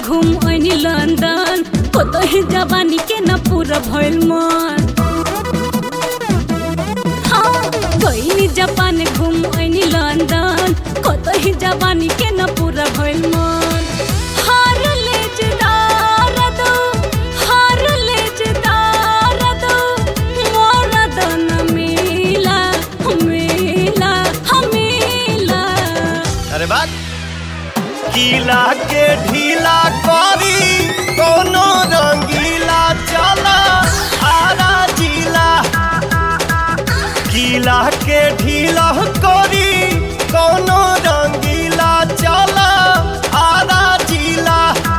घूम ऐनी लंदन कतही जवानी के न पूरा भइल मन हाँ गईनी जापान घूम ऐनी लंदन कतही जवानी के न पूरा भइल मन हार ले जदार दो हार ले जदार दो मोरा दन मिला मिला मिला अरे बात गीला के ढीला करी कोनो रंगीला चला आरा जिला गीला के ढीला करी कोनो रंगीला चला आरा जिला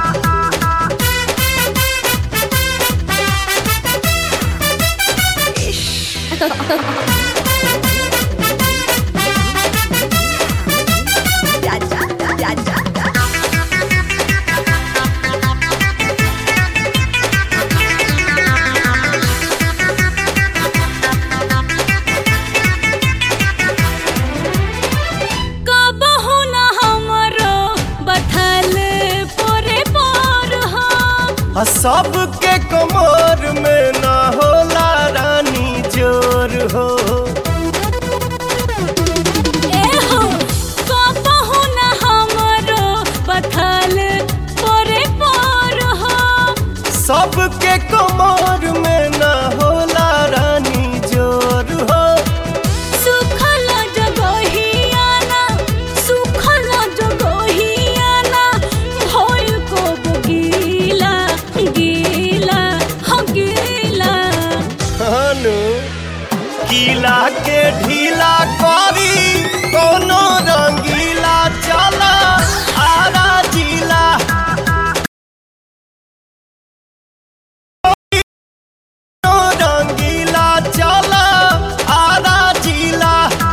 कबहु न हमरो बथल पोरे पोर हो आ सबके कमर में न होला रानी जोर हो ए हो कबहु न हमरो बथल पोरे पोर हो सबके कमर में न होला रानी जोर हो सुखल जगहियाना सुखल जगहियाना होय को गीला गीला हो गीला हनु गीला के ढीला करी कोनो रंगीला चला आरा जिला कोनो रंगीला चला आरा जिला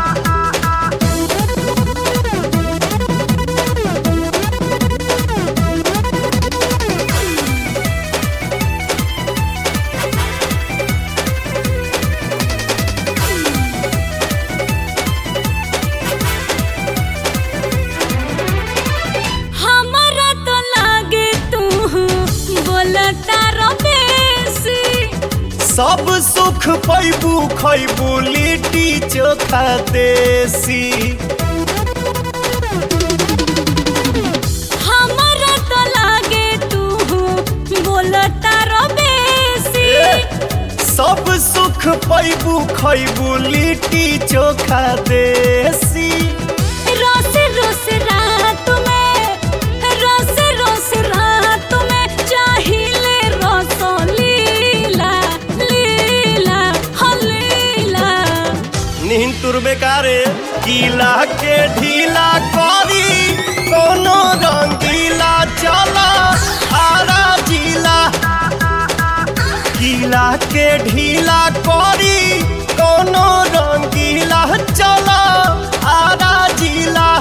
हमरा तो लागे तू बोलता रबेसी सब सुख पैबू खैबू लिट्टी चोखा देसी हमरा तो लागे तू बोलता रबेसी सब सुख पैबू खैबू लिट्टी चोखा देसी रोस रोस रात में रोस रोस रात में चाहिले रस लीला लीला हो लीला निहिन तुर बेकारे गीला के ढीला करी कोनो रंगीला चला आरा जिला गीला के ढीला करी कोनो रंगीला चला आरा जिला